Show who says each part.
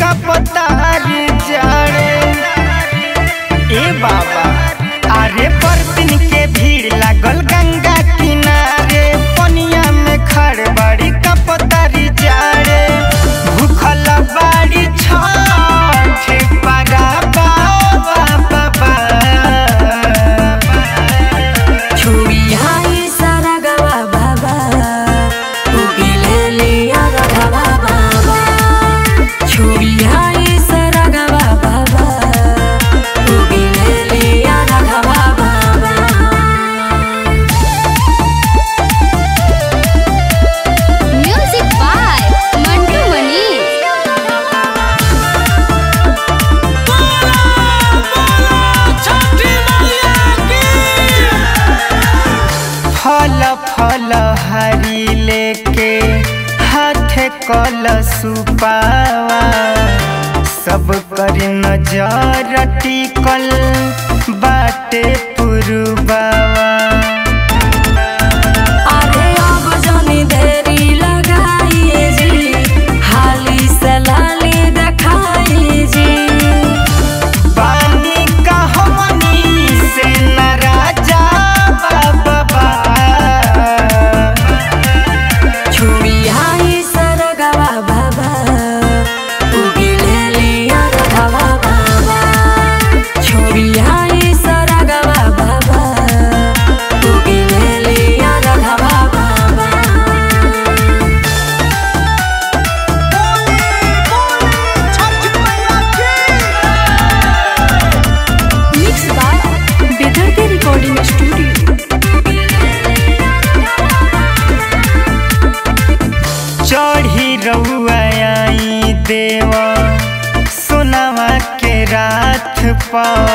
Speaker 1: कपतार जड़े ए बाबा अरे बर्तन के भीड़ लागल गंगा किनारे पनिया में खड़ बड़ी कपतारी जाड़े भूखल बाड़ी छठ परा बाबा बाबा
Speaker 2: छुरी हाई सारा गवा बाबा उगिले लिया रघवा बाबा छुरी हाई सारा गवा बाबा उगिले लिया रघवा बाबा
Speaker 3: Music by Mantu Mani.
Speaker 1: फल फल हरी लेके हाथ कल सुपावा सब कर नजर टिकल बाटे पुरुबावा
Speaker 2: अरे अब जनी देरी लगाई जी हाली सलाली देखाई जी
Speaker 1: बानी कहमनी से न राजा बाबा
Speaker 2: छुरी हाई सरगवा बाबा उगिले लिया रघवा बाबा छुरी हाई सरगवा बाबा उगिले लिया रघवा बाबा mix by Bedardi recording studio
Speaker 1: चढ़ी रउआ आई देवा सोनावा के रात पर